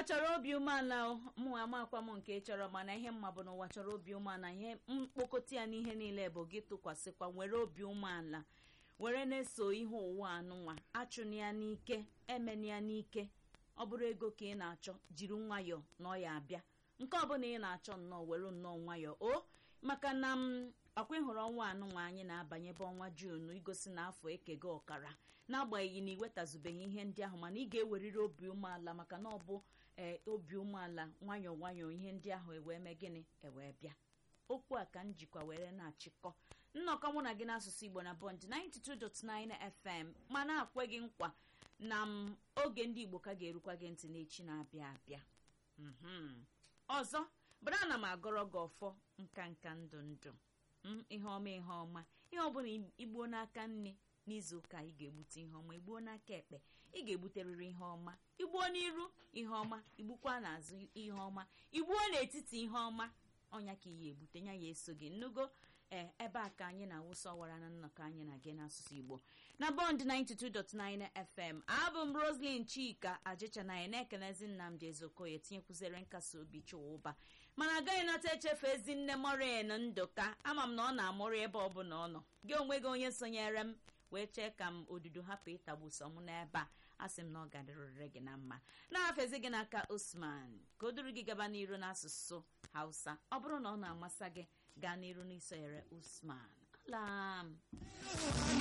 chọrọ obi umeala o, mụ amakwa m nke ị chọrọ mana ihe mma bụ na ụwa chọrọ obi umeala ihe mkpokọta ya n'ihe niile bụ gị tụkwasịkwa nwere obi umeala were na-eso ihe ụwa anụnwa achụna ya n'ike emena ya n'ike ọ bụrụ ego ka ị na-achọ jiri nwayọọ na ọ ya abịa nke ọbụla ị na-achọ nnọọ were nnọọ nwayọọ o maka na m ọkwa ịhụrụ ọnwa anụnwa anyị na-abanye bụ ọnwa juunu igosi na afọ ekego ọkara n'agbanyeghị na iwetazubeghị ihe ndị ahụ mana ị ga-eweriri obi umeala maka na ọ bụ ee obi umeala nwayọọ nwayọọ ihe ndị ahụ ewee mee gịnị ewee bịa okwu a ka m jikwa were na-achịkọ nnọkọ mụ na gị n'asụsụ igbo na bọnd 92.9 fm ma na-akwe gị nkwa na m oge ndị igbo ka ga-erukwa gị ntị n'echi na-abịa abịa mhm ọzọ bụrụ ana m agọrọ gị ọfọ nka nka ndụ ndụ m ihe ọma ihe ọma ihe ọbụla igbuo n'aka nne n'izu ụka ị ga-egbute ihe ọma igbuo n'aka ekpe ị ga-egbuterịrị ihe ọma igbuo n'iru ihe ọma igbukwa n'azụ ihe ọma igbuo n'etiti ihe ọma ọnya ka iyi egbute nya ya eso gị nnugo ee ebe a ka anyị na-awụsa ọwara na nnọkọ anyị na gị n'asụsụ igbo na bọnd 92.9 fm abụ m roslyn chika ajịchanaghị na-ekelezi nnamdị ezokoye tinyekwuzere nkasi obi chụwa ụba mana agaghị nata echefu ezi nne morin ndụka ama m na ọ na-amụrụ ebe ọ bụla ọ nọ gị onwe gị onye sonyere m wee chee ka m odudu hapụ ịtagbuso m n'ebe a asị m na ọ gadịrịrị gị na mma na-afezi gị n'aka osman ka o duru gị gaba n'iru n'asụsụ hausa ọ bụrụ na ọ na-amasị gị gaa n'iru n'isonyere usman alam